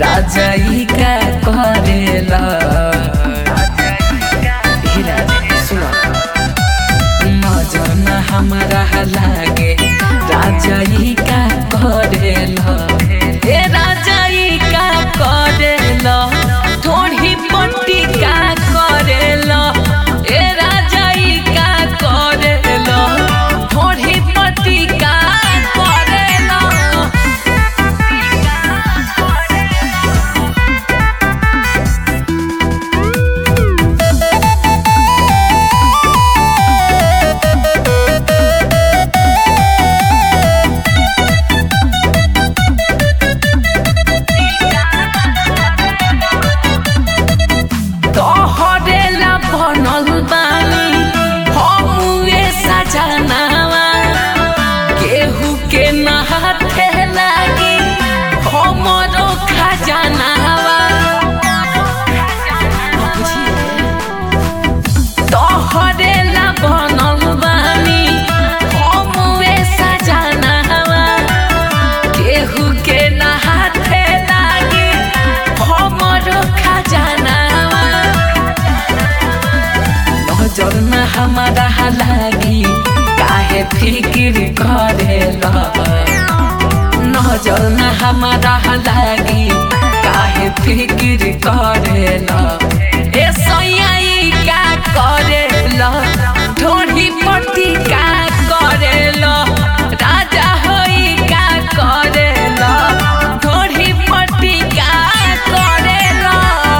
राजा ई का करेला हे राजा सुनो नजर न हमारा लागे राजा ई का करेला ए राजा ई का करेला थोड़ी पट्टी का करेला ए राजा ई का करेला थोड़ी पट्टी का करेला तोहरेला बनल बानी हमुए सजनावा केहू के नहाथे लागी हमरो खजनावा तोहरेला बनल बानी हमुए सजनावा केहू के नहाथे लागी हमरो खजनावा नजर न हमारा लागी काहे फिक्र करेला नजर न हमारा लागी काहे फिक्र करेला ए सैयाई का करेला ढोढ़ी पट्टी का करेला राजा होई का करेला ढोढ़ी पट्टी का करेला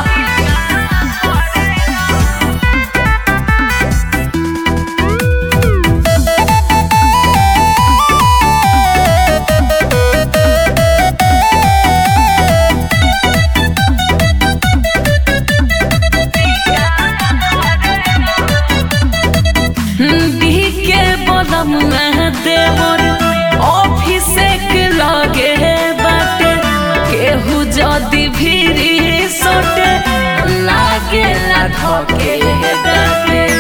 के बलम देवर ऑफिसे के लगे बाटे केहू जदी भीरी सोटे लागे ला धके डाके